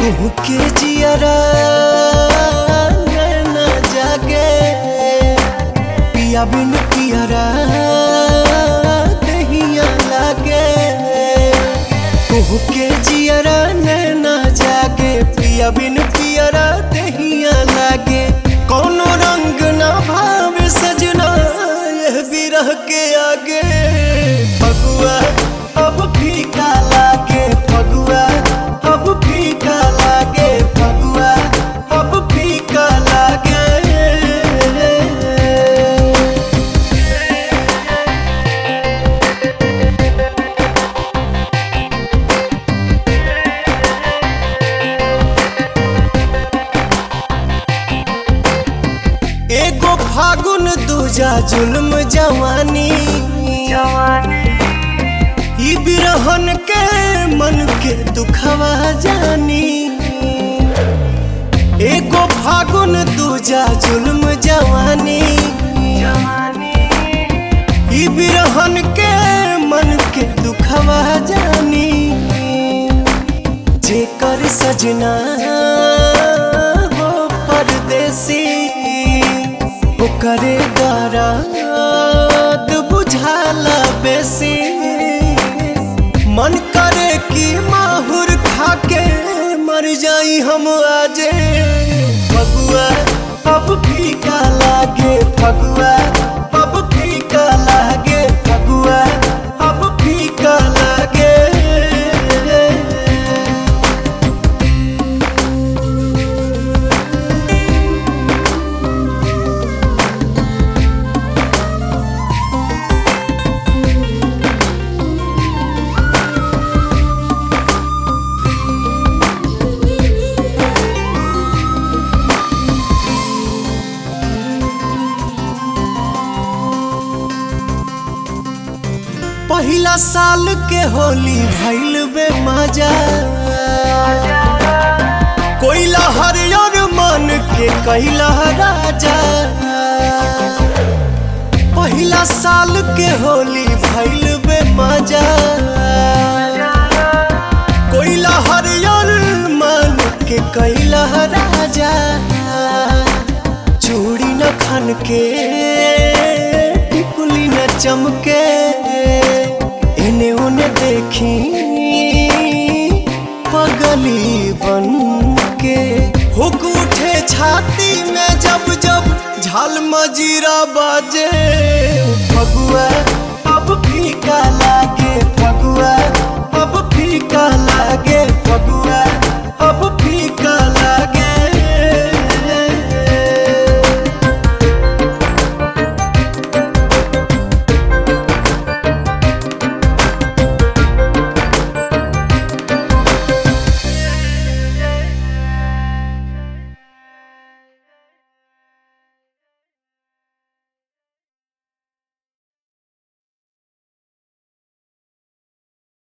कुहू के जियरा नैना जागे पिया बिन पियरा दहिया लागे कुहू के जियरा नैना जागे पिया बिन पियरा दहिया लागे कोनो रंग ना भावे सजना यह बिरह के आगे फगुआ अब फीका लागे फगुआ अब फीका लागे फगुआ अब फीका लागे एगो फागुन दूजा जुल्म जवानी ई बिरहन के मन के दुखवा जानी एगो फागुन दूजा जुल्म जवानी ई बिरहन के मन के दुखवा जानी जेकर सजना हो परदेसी ओकरे दराद बुझाला बेसी मन करे कि माहुर खाके मर जाई हम आजे फगुआ अब फीका लागे फगुआ अब फीका लागे फगुआ अब फीका लागे पहिला साल के होली भइल बे मजा कोइला हरियर मन के कैला राजा पहिला साल के होली भइल बे मजा कोइला हरियर मन के कैला राजा चूड़ी न खन के टिकुली न चमके इन्हें उन्हें देखी पगली बन के हुक उठे छाती में जब जब झाल मजीरा बाजे